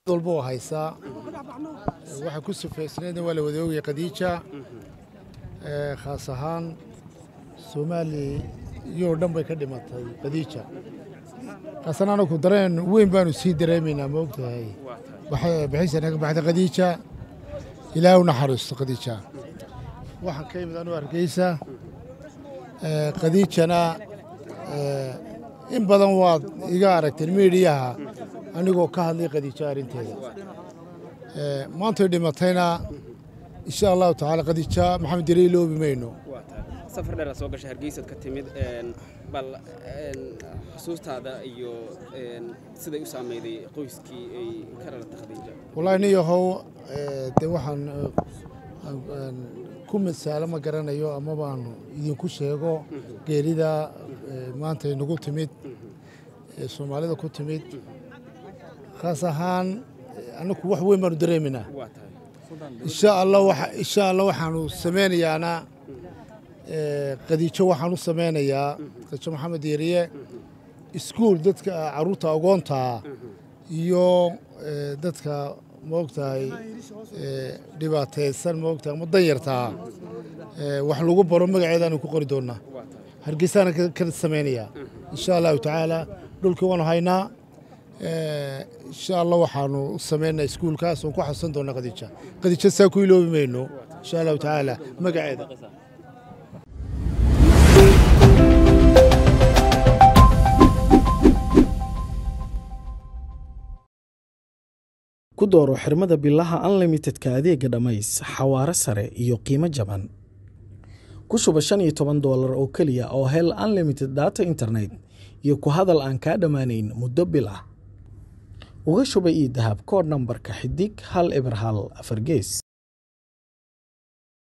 walba waa haysaa waxaa ku sufaysnaydna waa la wada ogaya khadiija khaas ahaan soomaaliya oo dhan bay ka dhimatay khadiija kaasan anaku dareen weyn baanu sii dareemaynaa ma ogtahay bixisana ka baxda khadiija ilaahay u naxariisto khadiija waxaan ka yimid anuu hargeysa khadiijana in badan waad iga aragteen miidiyaha anigoo ka hadlay khadiijo arrinteeda maantay dhimatayna insha allahu tacaala khadiija maxamed yare iloobi mayno safar dheer aad soo gashay hargeysaad ka timid bal xusuustaada iyo siday u saameyday qoyskii ay ka dhalatay khadiija wallaahi nin yahow dee waxaan ku misaalo ma garanayo ama baanu idinku sheego geerida maanta inagu timid ee soomaalida ku timid khaas ahaan annaku wax weyn baanu dareemaynaa insha allah insha allah waxaanu samaynayaana khadiijo waxaan u samaynayaa khadiijo maxamed yeeriye iskuul dadka caruurta agoontaa iyo dadka maogtahay dhibaataysan maogtahay ama danyartaa wax lagu baro magaceedaanu ku qori doonaa hargeysaana ka samaynayaa insha allahu tacaala dhulkii waanu haynaa insha allah waxaanu u samaynaa iskuulkaas oon ku xasuusan doonaa khadiija khadiija saa ku iloobi mayno insha allahu tacaala magaceeda ku dooro xirmada bilaha unlimitedka adeega dhammays xawaare sare iyo qiimo jaban ku shuba shan iyo toban doolar oo keliya oo hel unlimited data internet iyo ku hadal aan kaa dhammaanayn muddo bil ah uga shuba io dahab koodh nambarka xidig hal eber hal afar gees